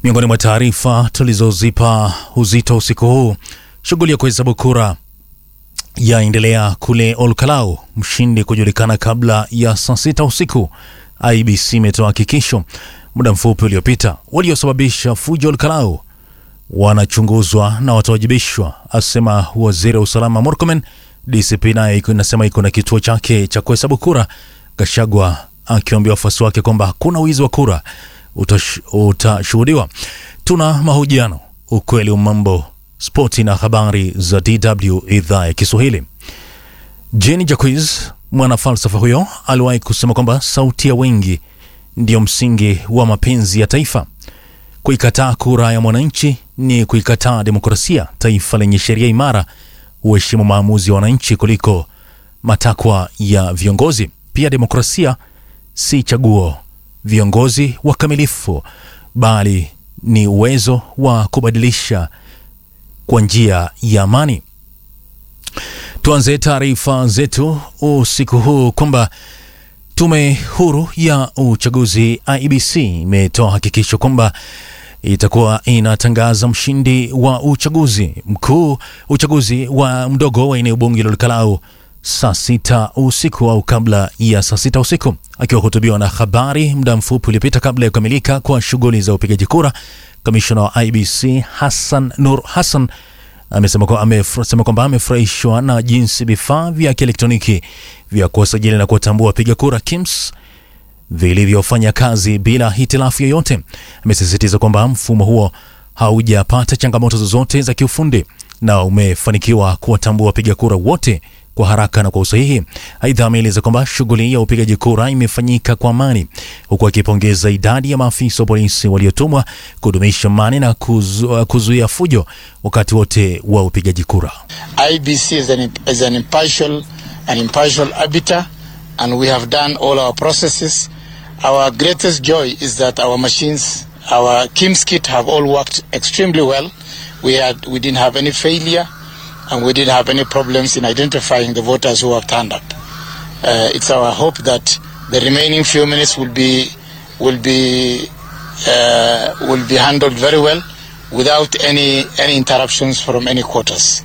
Miongoni mwa taarifa tulizozipa uzito usiku huu, shughuli ya kuhesabu kura yaendelea kule Olkalau, mshindi kujulikana kabla ya saa sita usiku. IBC imetoa hakikisho muda mfupi uliopita. Waliosababisha fujo Olkalau wanachunguzwa na watawajibishwa, asema waziri wa usalama Murkomen. DCP naye inasema iko na kituo chake cha kuhesabu kura. Gashagwa akiwaambia wafuasi wake kwamba hakuna wizi wa kura utashuhudiwa. Tuna mahojiano, ukweli wa mambo, spoti na habari za DW idhaa ya Kiswahili. Jeni Jacques, mwana falsafa huyo, aliwahi kusema kwamba sauti ya wengi ndiyo msingi wa mapenzi ya taifa. Kuikataa kura ya mwananchi ni kuikataa demokrasia. Taifa lenye sheria imara huheshimu maamuzi ya wananchi kuliko matakwa ya viongozi. Pia demokrasia si chaguo viongozi wakamilifu, bali ni uwezo wa kubadilisha kwa njia ya amani. Tuanze taarifa zetu usiku huu kwamba tume huru ya uchaguzi IEBC imetoa hakikisho kwamba itakuwa inatangaza mshindi wa uchaguzi mkuu, uchaguzi wa mdogo wa eneo bunge la Olkalau saa sita usiku au kabla ya saa sita usiku. Akiwahutubiwa na habari muda mfupi uliopita kabla ya kukamilika kwa shughuli za upigaji kura, kamishna wa IBC Hassan Nur Hassan amesema kwamba amefurahishwa na jinsi vifaa vya kielektroniki vya kuwasajili na kuwatambua wapiga kura KIMS vilivyofanya kazi bila hitilafu yoyote. Amesisitiza kwamba mfumo huo haujapata changamoto zozote za kiufundi na umefanikiwa kuwatambua wapiga kura wote kwa haraka na kwa usahihi. Aidha, ameeleza kwamba shughuli ya upigaji kura imefanyika kwa amani, huku akipongeza idadi ya maafisa wa polisi waliotumwa kudumisha amani na kuzu, kuzuia fujo wakati wote wa upigaji kura. IBC is an, is an impartial, an impartial arbiter and we have done all our processes. Our greatest joy is that our machines, our KIMS kit have all worked extremely well. We, had, we didn't have any failure and we didn't have any problems in identifying the voters who have turned up. Uh, it's our hope that the remaining few minutes will be will be uh, will be handled very well without any any interruptions from any quarters.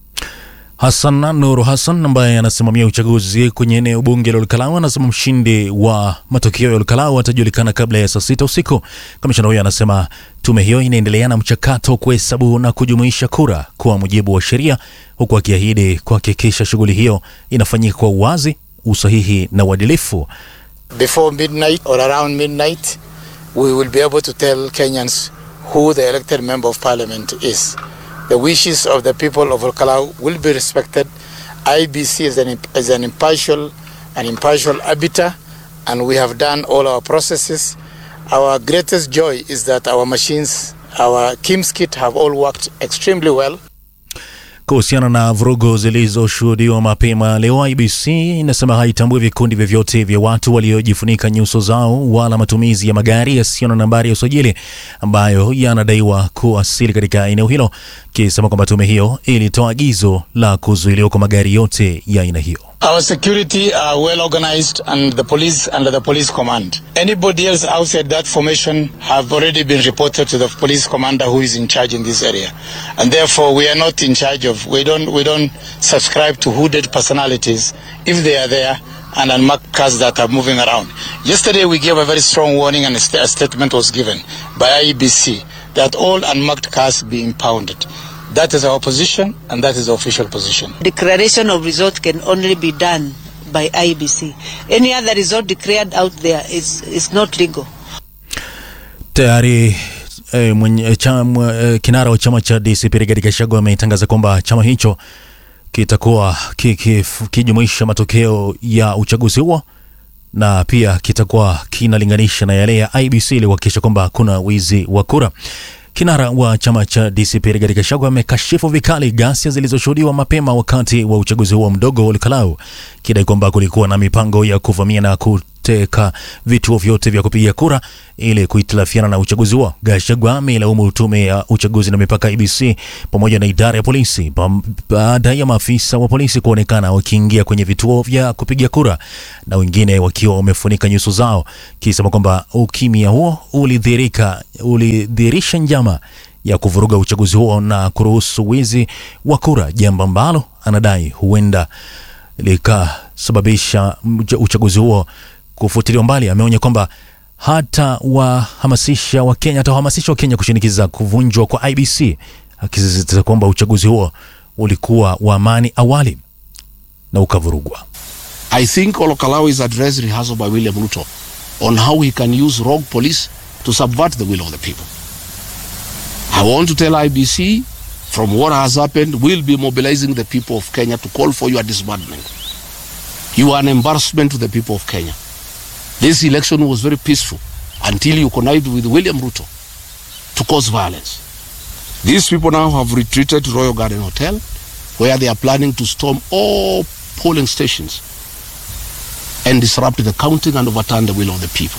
Hassan Nuru Hassan ambaye anasimamia uchaguzi kwenye eneo bunge la Olkalau anasema mshindi wa matokeo ya Olkalau atajulikana kabla ya saa sita usiku. Kamishna huyo anasema tume hiyo inaendelea na mchakato wa kuhesabu na kujumuisha kura kwa mujibu wa sheria, huku akiahidi kuhakikisha shughuli hiyo inafanyika kwa uwazi, usahihi na uadilifu. Before midnight or around midnight, we will be able to tell Kenyans who the elected member of parliament is. The wishes of the people of Olkalau will be respected. IBC is an, is an impartial, an impartial arbiter, and we have done all our processes. Our greatest joy is that our machines, our KIMS kit have all worked extremely well. Kuhusiana na vurugu zilizoshuhudiwa mapema leo, IBC inasema haitambui vikundi vyovyote vya watu waliojifunika nyuso zao wala matumizi ya magari yasiyo na nambari ya usajili ambayo yanadaiwa kuwasili katika eneo hilo, kisema kwamba tume hiyo ilitoa agizo la kuzuiliwa kwa magari yote ya aina hiyo. Our security are well organized and the police under the police command. Anybody else outside that formation have already been reported to the police commander who is in charge in this area. And therefore we are not in charge of we don't we don't subscribe to hooded personalities if they are there and unmarked cars that are moving around. Yesterday we gave a very strong warning and a, st a statement was given by IEBC that all unmarked cars be impounded. That is our position and that is the official position. Declaration of result can only be done by IBC. Any other result declared out there is, is not legal. Tayari eh, mwenye, cham, eh, kinara wa chama cha DCP Rigathi Gachagua ametangaza kwamba chama hicho kitakuwa kijumuisha matokeo ya uchaguzi huo na pia kitakuwa kinalinganisha na yale ya IBC ili kuhakikisha kwamba hakuna wizi wa kura. Kinara wa chama cha DCP Rigathi Gachagua amekashifu vikali ghasia zilizoshuhudiwa mapema wakati wa uchaguzi huo mdogo wa Olkalau, kidai kwamba kulikuwa na mipango ya kuvamia na kuteka vituo vyote vya kupiga kura ili kuhitilafiana na uchaguzi huo. Gachagua ameilaumu tume ya uchaguzi na mipaka IBC pamoja na idara ya polisi pam- baada ya maafisa wa polisi kuonekana wakiingia kwenye vituo vya kupiga kura na wengine wakiwa wamefunika nyuso zao, kisema kwamba ukimya huo ulidhihirika ulidhihirisha njama ya kuvuruga uchaguzi huo na kuruhusu wizi wa kura, jambo ambalo anadai huenda likasababisha mja- uchaguzi huo kufutiliwa mbali. Ameonya kwamba hata wahamasisha Wakenya atawahamasisha Wakenya kushinikiza kuvunjwa kwa IBC, akisisitiza kwamba uchaguzi huo ulikuwa wa amani awali na ukavurugwa. I think Olokalawa is address rehearsal by William Ruto on how he can use rogue police to subvert the will of the people. I want to tell IBC from what has happened, we'll be mobilizing the people of Kenya to call for your disbandment. You are an embarrassment to the people of Kenya. This election was very peaceful until you connived with William Ruto to cause violence. These people now have retreated to Royal Garden Hotel where they are planning to storm all polling stations and disrupt the counting and overturn the will of the people.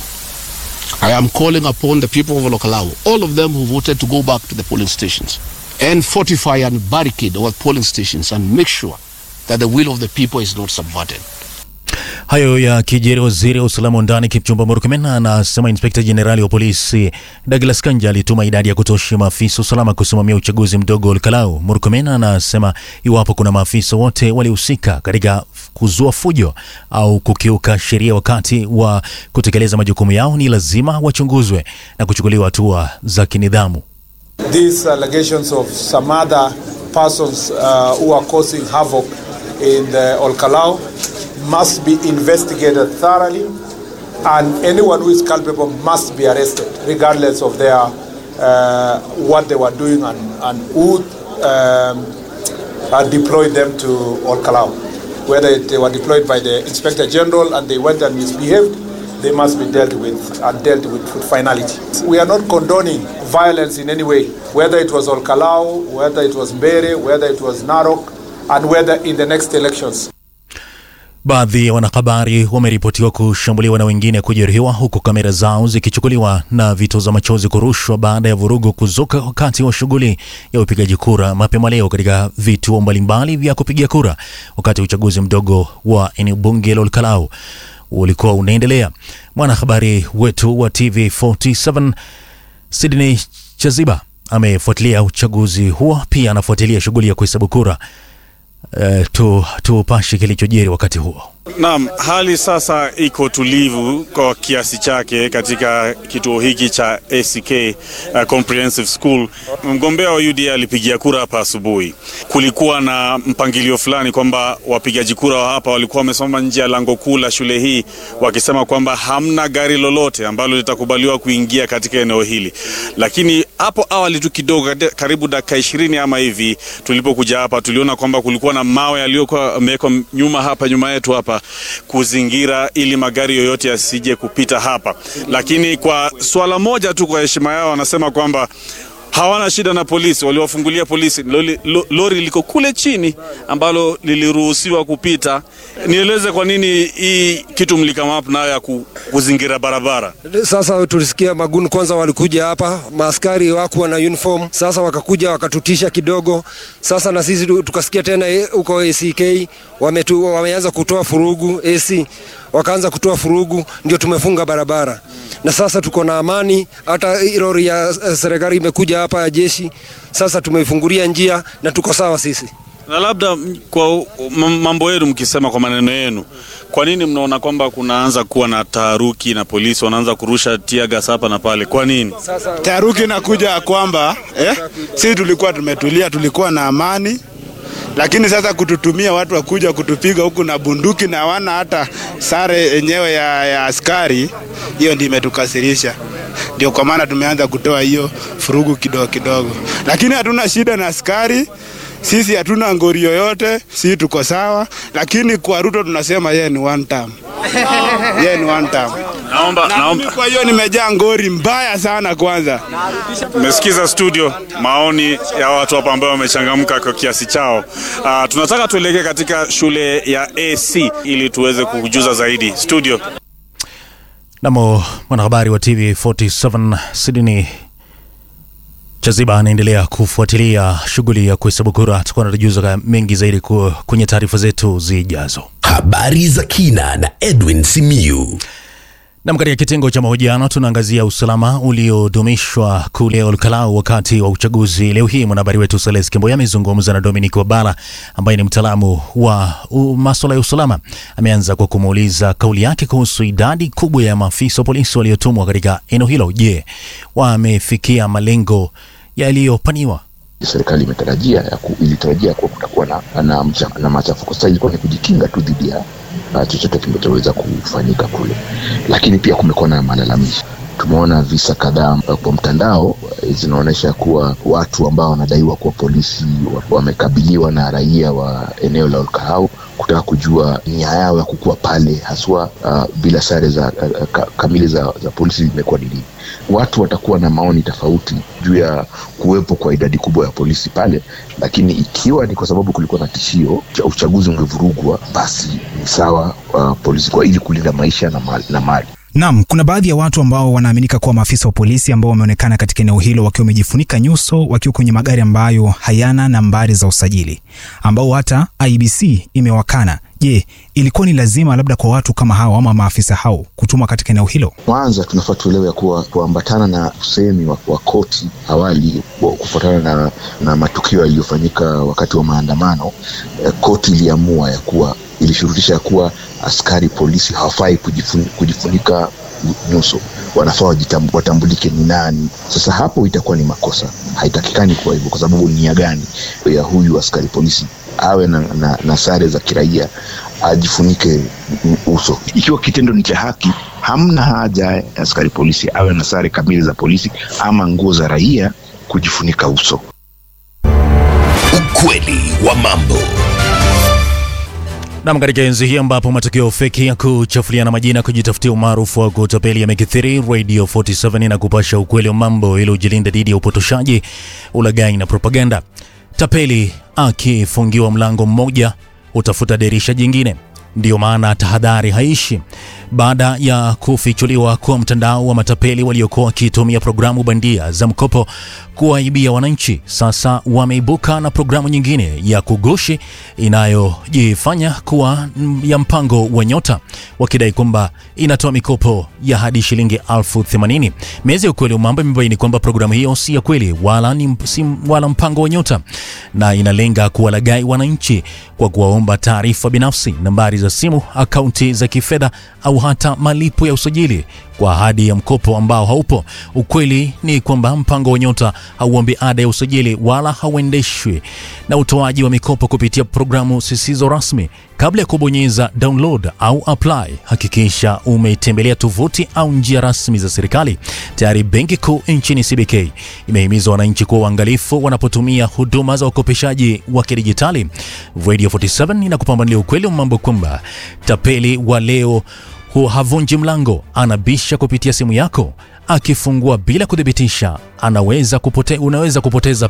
I am calling upon the people of Olokalawo, all of them who voted to go back to the polling stations and fortify and barricade our polling stations and make sure that the will of the people is not subverted. Hayo ya kijeri, waziri wa usalama wa ndani Kipchumba Murkomen anasema inspekta jenerali wa polisi Douglas Kanja alituma idadi ya kutosha maafisa usalama kusimamia uchaguzi mdogo Olkalau. Murkomen anasema iwapo kuna maafisa wote walihusika katika kuzua fujo au kukiuka sheria wakati wa kutekeleza majukumu yao, ni lazima wachunguzwe na kuchukuliwa hatua za kinidhamu. These allegations of some other persons uh, who are causing havoc in the Olkalau must be investigated thoroughly, and anyone who is culpable must be arrested, regardless of their uh, what they were doing and, and who um, uh, deployed them to Olkalau. Whether they were deployed by the Inspector General and they went and misbehaved, they must be dealt with and dealt with with finality. We are not condoning violence in any way, whether it was Olkalau, whether it was Mbere, whether it was Narok, and whether in the next elections. Baadhi ya wanahabari wameripotiwa kushambuliwa na wengine kujeruhiwa huku kamera zao zikichukuliwa na vitoza machozi kurushwa baada ya vurugu kuzuka wakati wa shughuli ya upigaji kura mapema leo katika vituo mbalimbali vya kupigia kura wakati uchaguzi mdogo wa eneo bunge la Olkalau ulikuwa unaendelea. Mwanahabari wetu wa TV47 Sydney Chaziba amefuatilia uchaguzi huo, pia anafuatilia shughuli ya kuhesabu kura. Uh, tu tupashe kilichojiri wakati huo. Naam, hali sasa iko tulivu kwa kiasi chake katika kituo hiki cha ACK uh, Comprehensive School. Mgombea wa UDA alipigia kura hapa asubuhi. Kulikuwa na mpangilio fulani kwamba wapigaji kura wa hapa walikuwa wamesimama nje ya lango kuu la shule hii wakisema kwamba hamna gari lolote ambalo litakubaliwa kuingia katika eneo hili, lakini hapo awali tu kidogo, karibu dakika ishirini ama hivi, tulipokuja hapa tuliona kwamba kulikuwa na mawe yaliyokuwa yamewekwa nyuma hapa nyuma yetu hapa kuzingira ili magari yoyote yasije kupita hapa, lakini kwa swala moja tu, kwa heshima yao, wanasema kwamba hawana shida na polisi, waliwafungulia polisi. Lori, lori liko kule chini ambalo liliruhusiwa kupita. Nieleze kwa nini hii kitu mlikama up nayo ya kuzingira barabara? Sasa tulisikia maguni kwanza walikuja hapa, maaskari wakuwa na uniform, sasa wakakuja wakatutisha kidogo. Sasa na sisi tukasikia tena huko ACK wametu, wameanza kutoa furugu AC wakaanza kutoa furugu, ndio tumefunga barabara na sasa tuko na amani. Hata lori ya serikali imekuja hapa ya jeshi, sasa tumeifungulia njia na tuko sawa sisi. Na labda kwa mambo yenu, mkisema kwa maneno yenu, kwa nini mnaona kwamba kunaanza kuwa na taharuki na polisi wanaanza kurusha tia gas hapa na pale? Kwa nini taharuki inakuja? Kwamba eh, sisi tulikuwa tumetulia, tulikuwa na amani lakini sasa kututumia watu wakuja kutupiga huku na bunduki na hawana hata sare yenyewe ya, ya askari, hiyo ndio imetukasirisha. Ndio kwa maana tumeanza kutoa hiyo furugu kidogo kidogo, lakini hatuna shida na askari. Sisi hatuna ngori yoyote, sisi tuko sawa, lakini kwa Ruto tunasema yeye ni one term. Yeye ni one term. Naomba, Na naomba. mimi kwa hiyo nimejaa ngori mbaya sana kwanza. Mmesikiza studio maoni ya watu hapa ambao wamechangamka kwa kiasi chao. Uh, tunataka tuelekee katika shule ya AC ili tuweze kukujuza zaidi studio. Namo mwanahabari wa TV47 Sydney Chaziba anaendelea kufuatilia shughuli ya kuhesabu kura. Tutakuwa natujuza mengi zaidi ku- kwenye taarifa zetu zijazo. Habari za kina na Edwin Simiyu. Nam, katika kitengo cha mahojiano tunaangazia usalama uliodumishwa kule Olkalau wakati wa uchaguzi. Leo hii mwanahabari wetu Seles Kemboya amezungumza na Dominic Wabala ambaye ni mtaalamu wa u- maswala ya usalama. Ameanza kwa kumuuliza kauli yake kuhusu idadi kubwa ya maafisa wa polisi waliotumwa katika eneo hilo. Je, wamefikia malengo yaliyopaniwa? serikali imetarajia ya ku, ilitarajia kuwa kutakuwa na, na, mcha- na machafuko. Sasa ilikuwa ni kujikinga tu dhidi ya uh, chochote kinachoweza kufanyika kule, lakini pia kumekuwa na malalamishi. Tumeona visa kadhaa uh, kwa mtandao uh, zinaonyesha kuwa watu ambao wanadaiwa kuwa polisi wa- wamekabiliwa na raia wa eneo la Olkalau kutaka kujua nia yao ya kukuwa pale haswa uh, bila sare za uh, ka, kamili za, za polisi imekuwa ni nini. Watu watakuwa na maoni tofauti juu ya kuwepo kwa idadi kubwa ya polisi pale, lakini ikiwa ni kwa sababu kulikuwa na tishio cha uchaguzi ungevurugwa, basi ni sawa uh, polisi kwa ili kulinda maisha na mali, na mali. Naam, kuna baadhi ya watu ambao wanaaminika kuwa maafisa wa polisi ambao wameonekana katika eneo hilo wakiwa wamejifunika nyuso wakiwa kwenye magari ambayo hayana nambari za usajili ambao hata IBC imewakana. Je, ilikuwa ni lazima labda kwa watu kama hao ama maafisa hao kutumwa katika eneo hilo? Kwanza tunafaa tuelewe ya kuwa kuambatana na usemi wa, wa koti awali wa- kufuatana na, na matukio yaliyofanyika wakati wa maandamano eh, koti iliamua ya kuwa ilishurutisha ya kuwa askari polisi hawafai kujifun, kujifunika nyuso wanafaa wajitam- watambulike ni nani. Sasa hapo itakuwa ni makosa, haitakikani kuwa hivyo, kwa sababu nia gani ya huyu askari polisi awe na, na, na sare za kiraia ajifunike u- uso. Ikiwa kitendo ni cha haki, hamna haja ya askari polisi awe na sare kamili za polisi ama nguo za raia kujifunika uso. Ukweli wa mambo. Nam, katika enzi hii ambapo matukio feki ya kuchafuliana majina, kujitafutia umaarufu wa kutapeli yamekithiri, Radio 47 na kupasha ukweli wa mambo ili ujilinde dhidi ya upotoshaji, ulaghai na propaganda. Tapeli akifungiwa mlango mmoja utafuta dirisha jingine. Ndiyo maana tahadhari haishi. Baada ya kufichuliwa kwa mtandao wa matapeli waliokuwa wakitumia programu bandia za mkopo kuwaibia wananchi, sasa wameibuka na programu nyingine ya kugushi inayojifanya kuwa mm, ya mpango wa Nyota, wakidai kwamba inatoa mikopo ya hadi shilingi elfu themanini. Mezi ya ukweli wa mambo imebaini kwamba programu hiyo si ya kweli wala, ni, si, wala mpango wa Nyota na inalenga kuwalaghai wananchi kwa kuwaomba taarifa binafsi, nambari za simu, akaunti za kifedha au hata malipo ya usajili kwa ahadi ya mkopo ambao haupo. Ukweli ni kwamba mpango wa Nyota hauombi ada ya usajili wala hauendeshwi na utoaji wa mikopo kupitia programu zisizo rasmi. Kabla ya kubonyeza download au apply, hakikisha umetembelea tovuti au njia rasmi za serikali. Tayari Benki Kuu nchini CBK imehimiza wananchi kuwa uangalifu wanapotumia huduma za ukopeshaji wa kidijitali. Radio 47 inakupambanulia ukweli wa mambo kwamba tapeli wa leo hu havunji mlango, anabisha kupitia simu yako. Akifungua bila kuthibitisha, anaweza kupote, unaweza kupoteza